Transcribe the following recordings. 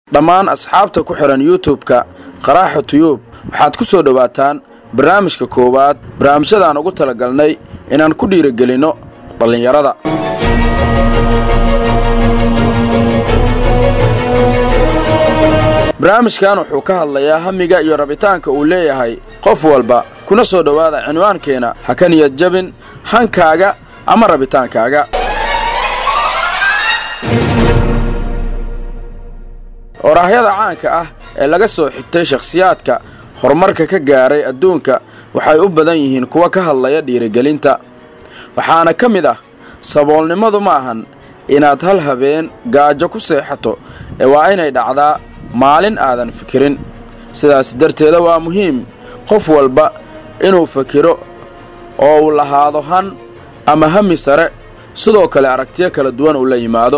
dhammaan asxaabta ku xidhan youtub-ka qaraaxa tuyuub waxaad ku soo dhowaataan barnaamijka koowaad barnaamijyadaan ugu talagalnay inaan ku dhiirigelinno dhallinyarada barnaamijkan wuxuu ka hadlayaa hamiga iyo rabitaanka uu leeyahay qof walba kuna soo dhowaada cinwaankeenna ha ka niyad jabin hankaaga ama rabitaankaaga oraahyada caanka ah ee laga soo xigtay shakhsiyaadka horumarka ka gaaray adduunka waxay u badan yihiin kuwa ka hadlaya dhiirigelinta waxaana ka mid ah saboolnimadu ma ahan inaad hal habeen gaajo ku seexato ee waa inay dhacdaa maalin aadan fikirin sidaas darteeda waa muhiim qof walba inuu fakiro oo uu lahaado han ama hami sare sidoo kale aragtiyo kala duwan uu la yimaado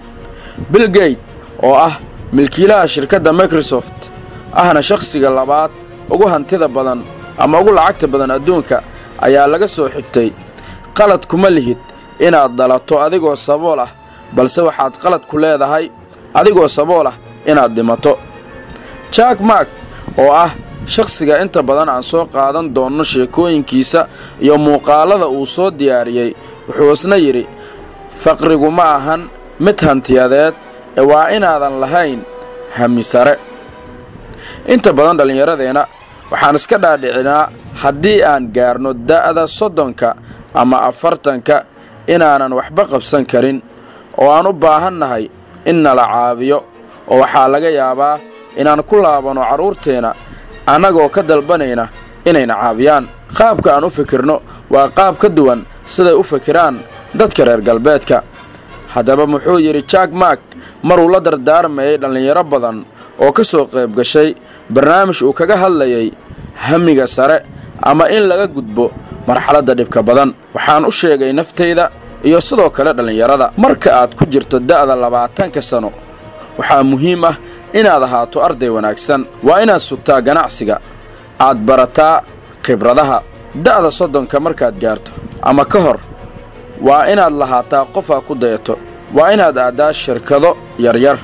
bilgeyt oo ah milkiilaha shirkadda microsoft ahna shakhsiga labaad ugu hantida badan ama ugu lacagta badan adduunka ayaa laga soo xigtay qalad kuma lihid inaad dhalato adigoo sabool ah balse waxaad qalad ku leedahay adigoo sabool ah inaad dhimato jack mark oo ah shakhsiga inta badan aan soo qaadan doonno sheekooyinkiisa iyo muuqaalada uu soo diyaariyey wuxuu isna yidhi faqrigu ma ahan mid hantiyadeed ee waa inaadan lahayn hami sare inta badan dhallinyaradeenna waxaan iska dhaadhicinaa haddii aan gaarno da'da soddonka ama afartanka inaanan waxba qabsan karin oo aan u baahannahay in nala caabiyo oo waxaa laga yaabaa inaan ku laabanno carruurteenna annagoo ka dalbanayna inayna caabiyaan qaabka aan u fikirno waa qaab ka duwan siday u fikiraan dadka reer galbeedka haddaba muxuu yidhi jack mark maruu la dardaarmayay dhallinyaro badan oo ka soo qayb gashay barnaamij uu kaga hadlayay hamiga sare ama in laga gudbo marxaladda dhibka badan waxaan u sheegay naftayda iyo sidoo kale dhallinyarada marka aad ku jirto da'da labaatanka sano waxaa muhiim ah inaad ahaato arday wanaagsan waa inaad sugtaa ganacsiga aad barataa khibradaha da'da soddonka markaad gaarto ama ka hor waa inaad lahaataa qofaa ku dayato waa inaad aaddaa shirkado yaryar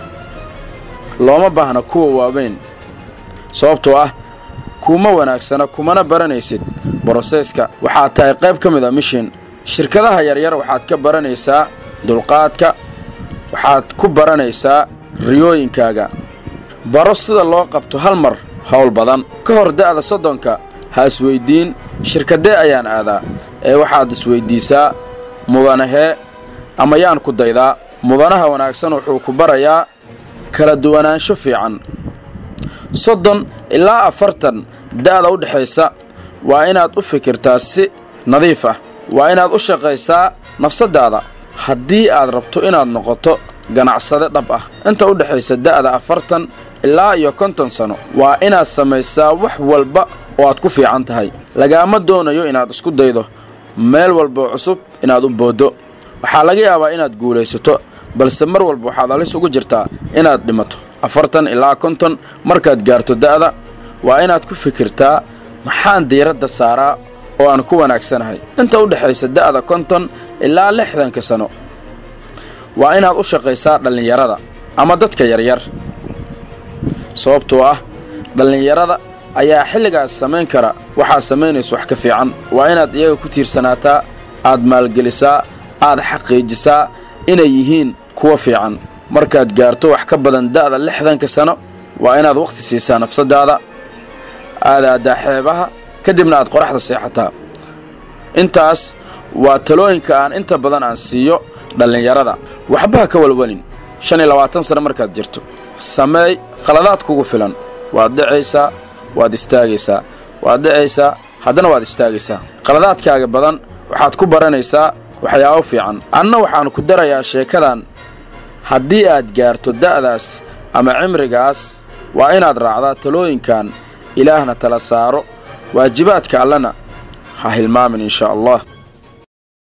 looma baahna kuwa waaweyn sababtoo ah kuuma wanaagsana kumana baranaysid broseeska waxaad tahay qayb ka mid a mishin shirkadaha yaryar waxaad ka baranaysaa dulqaadka waxaad ku baranaysaa riyooyinkaaga baro sida loo qabto hal mar howl badan ka hor da'da soddonka ha isweyddiin shirkadee ayaan aadaa ee waxaad isweyddiisaa mudanahee ama yaan ku daydaa mudanaha wanaagsan wuxuu ku barayaa kala duwanaansho fiican soddon ilaa afartan da'da u dhexaysa waa inaad u fikirtaa si nadiif ah waa inaad u shaqaysaa nafsaddaada haddii aad rabto inaad noqoto ganacsade dhab ah inta u dhexaysa da'da afartan ilaa iyo konton sano waa inaad samaysaa wax walba oo aad ku fiican tahay lagaama doonayo inaad isku daydo meel walboo cusub inaad u booddo waxaa laga yaabaa inaad guulaysato balse mar walba waxaad halis ugu jirtaa inaad dhimato afartan ilaa konton markaad gaarto da'da waa inaad ku fikirtaa maxaan diiradda saaraa oo aan ku wanaagsanahay inta u dhexaysa da'da konton ilaa lixdanka sano waa inaad u shaqaysaa dhallinyarada ama dadka yaryar sababtoo ah dhallinyarada ayaa xilligaas samayn kara waxaad samaynaysa wax ka fiican waa inaad iyaga ku tiirsanaataa aad maalgelisaa aad xaqiijisaa inay yihiin kuwa fiican markaad gaarto wax ka badan da'da lixdanka sano waa inaad wakhti siisaa nafsaddaada aad aaddaa xeebaha kadibna aad qoraxda seexataa intaas waa talooyinka aan inta badan aan siiyo dhallinyarada waxba ha ka walwalin shan iyo labaatan sano markaad jirto sameey khaladaad kugu filan waad dhicaysaa waad istaagaysaa waad dhicaysaa haddana waad istaagaysaa khaladaadkaaga badan waxaad ku baranaysaa waxyaabo fiican anna waxaan ku darayaa sheekadan haddii aad gaarto da'daas ama cimrigaas waa inaad raacdaa talooyinkan ilaahna tala saaro waajibaadka allena ha hilmaamin inshaa allah